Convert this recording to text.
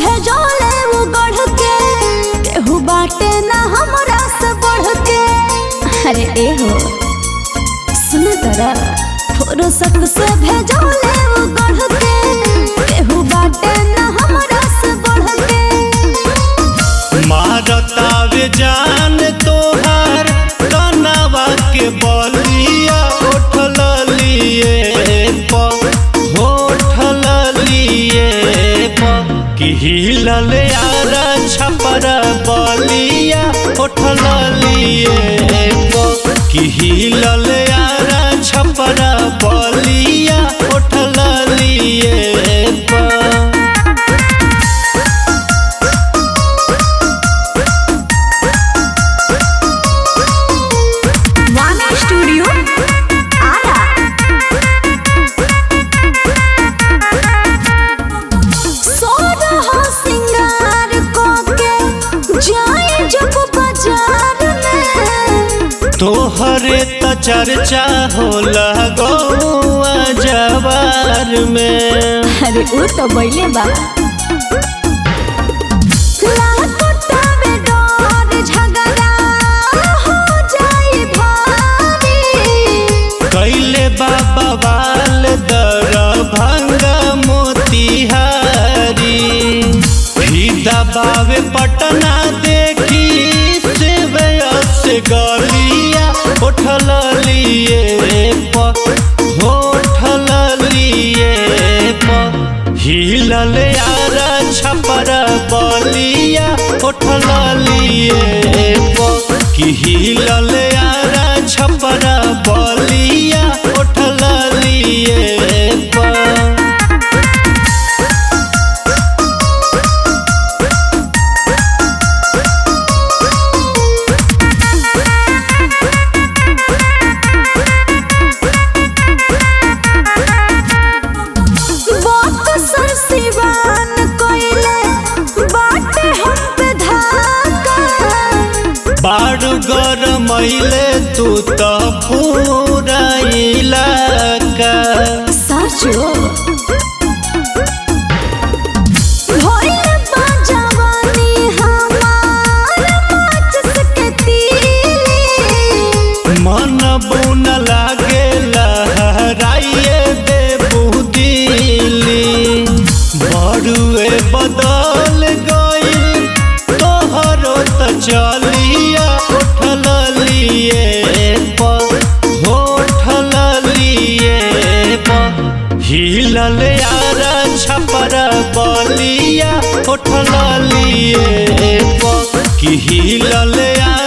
भेजोले वो गढ़ के केहू बाटे ना हमरा से बढ़ के अरे ए हो सुन तरा फुर्सत से भेजोले वो गढ़ के केहू बाटे ना हमरा से बढ़ के मारतावे जान तोहार कनावा के बलिया उठल लिए प होठल लिए प कि हिलल यार छपर बलिया उठल लिए प कि हिलल यार छपर बलिया उठल लिए प वाना स्टूडियो आरा सोरहा सिंगार को के जाए जब बाजार में तोहरे त चर्चा होला गौआ जवार में अरे उ तो बैले बा लागतावे डर झगड़ा हो जाए भारी कैले बाबा बाल दर भंगा मोतिहारी फीदा बावे पटना देखी सेवे से गलिया उठल लिए प होठल लिए प हिलल यार छपर बलिया उठल लिए प कि हिलल यार छपर बलिया उठल लिए प बात सर सिवान कोइले बाटे हम पे धाका बाड़ गरमैले तू त पूरा इलाका साचो भइल बा जवानी हमार माचिस के तीली मन बुन लागे लहराइए दे बुदिली बड़ुए बदल गई तोहरो त चलिया उठल लिए प होठल लिए प हिलल यार छपर बलिया उठल लिए प कि हिलल यार